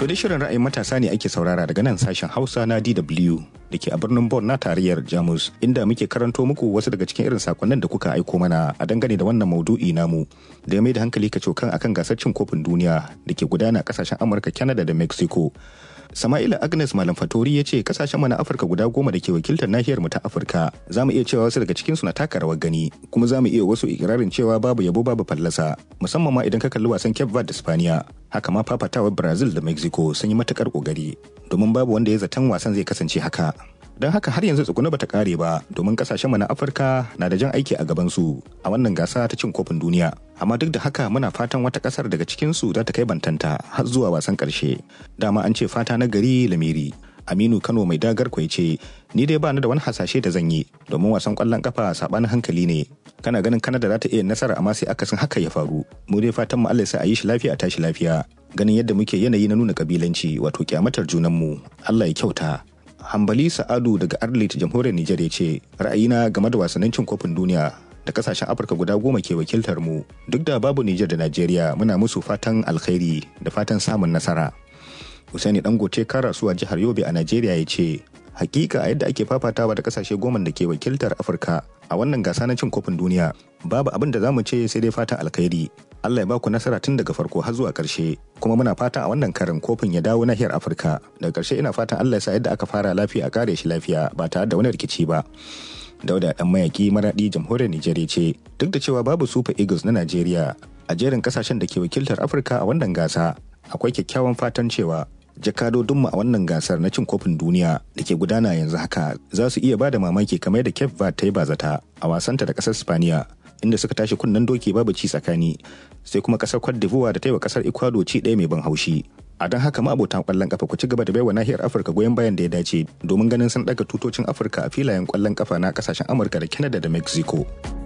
To da shirin ra'ayin matasa ne ake saurara daga nan sashen Hausa na DW da ke a birnin Bonn na tarayyar Jamus inda muke karanto muku wasu daga cikin irin sakonnin da kuka aiko mana a dangane da wannan maudu'i namu da ya mai da hankali kacokan akan gasar cin kofin duniya da ke gudana a kasashen Amurka, Canada da Mexico. Sama'ila Agnes Malam Fatori ya ce kasashen mu na Afirka guda goma da ke wakiltar nahiyar mu ta Afirka za mu iya cewa wasu daga cikin su na taka rawar gani kuma za mu iya wasu ikirarin cewa babu yabo babu fallasa musamman ma idan ka kalli wasan Cape Verde da Spaniya haka ma fafatawar Brazil da Mexico sun yi matukar kokari domin babu wanda ya zaton wasan zai kasance haka don haka har yanzu tsuguna bata kare ba domin kasashen mu na Afirka na da jan aiki a gaban su a wannan gasa ta cin kofin duniya amma duk da haka muna fatan wata kasar daga cikin su za ta kai bantanta har zuwa wasan karshe dama an ce fata na gari lamiri Aminu Kano mai dagar kwai ce ni dai bani da wani hasashe da zan yi domin wasan kwallon kafa sabanin hankali ne kana ganin Kanada za ta iya nasara amma sai akasin haka ya faru mu dai fatan mu Allah ya sa a yi shi lafiya a tashi lafiya ganin yadda muke yanayi na nuna kabilanci wato kyamatar junanmu Allah ya kyauta Hambali Sa'adu daga Arlit jamhuriyar Nijar ya ce ra'ayina game da wasannin cin kofin duniya da kasashen Afirka guda goma ke wakiltar mu duk da babu Nijar da Najeriya muna musu fatan alkhairi da fatan samun nasara. Usaini Dangote Karasuwa jihar Yobe a Najeriya ya ce hakika a yadda ake fafatawa da kasashe goma da ke wakiltar Afirka a wannan gasa na cin kofin duniya babu abin da za mu ce sai dai fatan alkhairi Allah ya baku nasara tun daga farko har zuwa ƙarshe kuma muna fatan a wannan karin kofin ya dawo nahiyar Afirka daga ƙarshe ina fatan Allah ya sa yadda aka fara lafiya a kare shi lafiya ba tare da wani rikici ba Dauda dan mayaki maradi jamhuriyar Nijar ya ce duk da cewa babu Super Eagles na Najeriya a jerin kasashen da ke wakiltar Afirka a wannan gasa akwai kyakkyawan fatan cewa jakadodinmu a wannan gasar na cin kofin duniya da ke gudana yanzu haka za su iya bada mamaki kamar da Cape Verde ta yi bazata a wasanta da kasar Spaniya inda suka tashi kunnen doki babu ci tsakani sai kuma kasar Cote d'Ivoire da ta yi wa kasar Ecuador ci ɗaya mai ban haushi a don haka ma'abota kwallon kafa ku ci gaba da baiwa nahiyar Afirka goyon bayan da ya dace domin ganin sun ɗaga tutocin Afirka a filayen kwallon kafa na kasashen Amurka da Canada da Mexico.